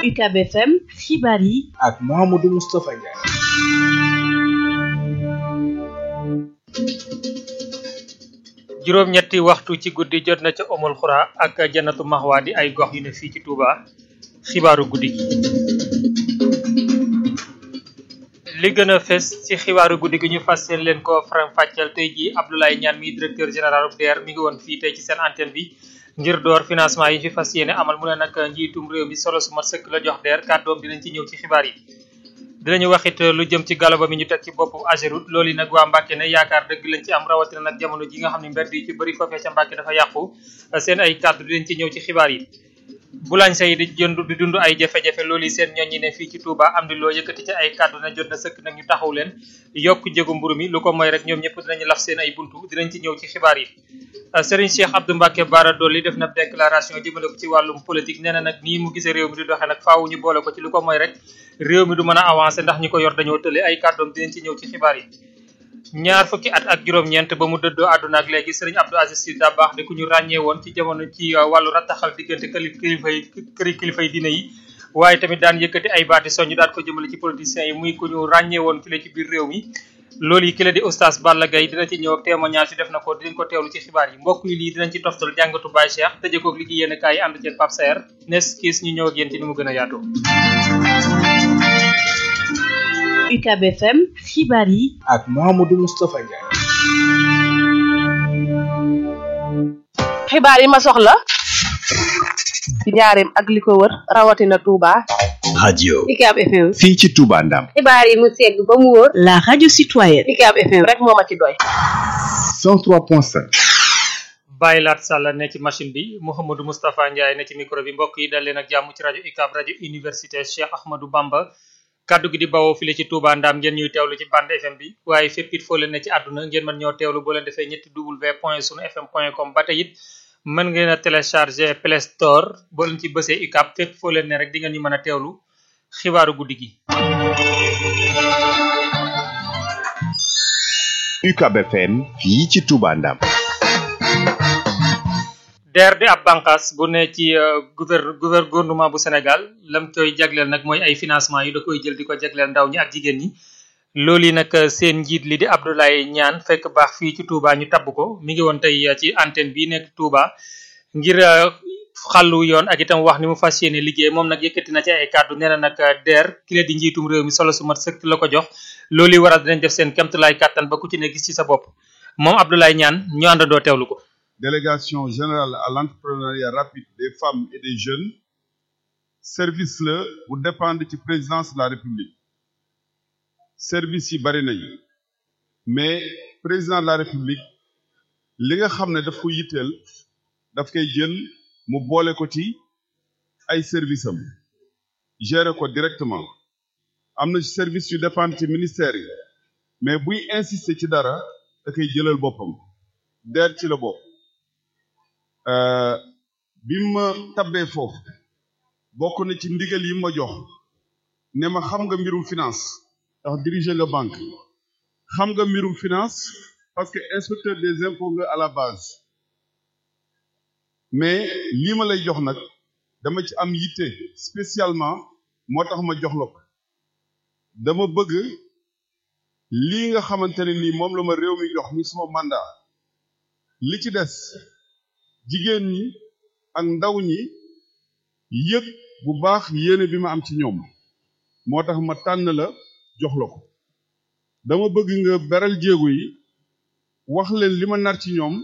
UCAB FM xibaar yi ak Mouhamadou Moustapha Ndiaye. juróom-ñetti waxtu ci guddi jot na ca omul xura ak jannatu maxwa di ay gox yu ne fii ci Touba xibaaru guddi gi li gën a fes ci xibaaru guddi gi ñu fas yéene leen ko faram fàcceel tey jii Abdoulaye Niane mi directeur général DER mi ngi woon fii tey ci seen antenne bi ngir door financement yi fi fas yéene amal mu ne nag njiitum réew mi solo su mat sëkk la jox DER kàddoom dinañ ci ñëw ci xibaar yi dinañu waxit lu jëm ci galaba mi ñu teg ci boppu Ageroute loolu yi nag waa Mbàkke ne yaakaar dëgg lañ ci am rawatina nag jamono ji nga xam ne mbedd yi ci bëri foofee ca Mbàkke dafa yàqu seen ay kàddu dinañ ci ñëw ci xibaar yi boulanger yi di jënd di dund ay jafe-jafe loolu yi seen ñoñ ñi ne fii ci Touba am di loo yëkkati ci ay kàddu na jot na sëkk nag ñu taxaw leen yokk njëgu mburu mi lu ko mooy rek ñoom ñëpp dinañu laf seen ay buntu dinañ ci ñëw ci xibaar yi Serigne Cheikh Abdou Mbacke Bara Dolly def na déclaration jëmale ko ci wàllum politique nee na nag nii mu gisee réew mi di doxee nag faaw ñu boole ko ci lu ko mooy rek réew mi du mën a avancé ndax ñi ko yor dañoo tële ay kàddoom dinañ ci ñëw ci xibaar yi ñaar fukki at ak juróom-ñeent ba mu dëddoo àdduna ak léegi Serigne Abdou Aziz Sy Dabakh di ku ñu ràññee woon ci jamono ci wàllu rattaxal diggante këli kilifa yi këri kilifa yi diine yi waaye tamit daan yëkkati ay baati soññ daan ko jëmale ci politiciens yi muy ku ñu ràññee woon file ci biir réew mi loolu yi ki la di oustaz Balla Gaye dina ci ñëw ak témoignage yi def na ko dinañ ko teewlu ci xibaar yi mbokk yi lii dinañ ci toftal jàngatu Baye Cheikh tëjee koog li ci yéen kaay yi ànd ci Pape Saer nes kiis ñu ñëw ak yéen ci ni mu gën a yaatoo UCAB FM xibaar yi ak Mouhamadou Moustapha Ndiaye. xibaar yi ma soxla ci njaareem ak li ko wër rawatina Touba. radio UCAB FM. fii ci Touba Ndam xibaar yi mu segg ba mu wóor. la radio citoyenne UCAB FM rek moo ma ci doy. 103.5 Baye Lat Sall ne ci machine bi Mouhamadou Moustapha Ndiaye ne ci micro bi mbokk yi dal leen ak jàmm ci rajo UCAB rajo université Cheikh Ahmadou Bamba kaddu gi di bawoo file ci Touba Ndam ngeen ñuy teewlu ci bande FM bi waaye fépp it foo leen ne ci àdduna ngeen mën ñoo teewlu boo leen defee ñetti w point sunu fm point com ba tey it mën ngeen a télécharger Play Store boo leen ci bësee UCAB fépp foo leen ne rek di ngeen ñu mën a teewlu xibaaru guddi gi. UCAB FM fii ci Touba Ndam DER di ab bànqaas bu ne ci gouver gouver gouvernement bu Sénégal lam koy jagleel nag mooy ay financement yu da koy jël di ko jagleel ndaw ñi ak jigéen ñi loolu yi nag seen njiit li di Abdoulaye Niane fekk baax fii ci Touba ñu tabb ko mi ngi woon tey ci antenne bi nekk Touba ngir xàllu yoon ak itam wax ni mu fas yéene liggéey moom nag yëkkati na ci ay kàddu nee na nag DER ki la di njiitum réew mi solo su mat sëkk la ko jox loolu yi waral dinañ def seen kemtulaay kàttan ba ku ci ne gis ci sa bopp moom Abdoulaye Niane ñu àndandoo teewlu ko délégation générale à l'entrepreneuriat rapide des femmes et des jeunes service la bu dépendre ci présidence de la république service yi bari nañu mais président de la république li nga xam ne daf ko yitteel daf koy jël mu boole ko ci ay service am gérer ko directement am na service yu dépendre ci ministère yi mais buy insister ci dara da koy jëlal boppam DER ci la bopp bi ma tabbee foofu bokk na ci ndigal yi ma jox ne ma xam nga mbirum finance ndax diriger nga banque xam nga mbirum finance parce que inspecteur des impôts nga à la base mais lii ma lay jox nag dama ci am yitte spécialement moo tax ma jox la ko dama bëgg lii nga xamante ne nii moom la ma réew mi jox ni suma mandat li ci des jigéen ñi ak ndaw ñi yëg bu baax yéene bi ma am ci ñoom moo tax ma tànn la jox la ko dama bëgg nga beral jéego yi wax leen li ma nar ci ñoom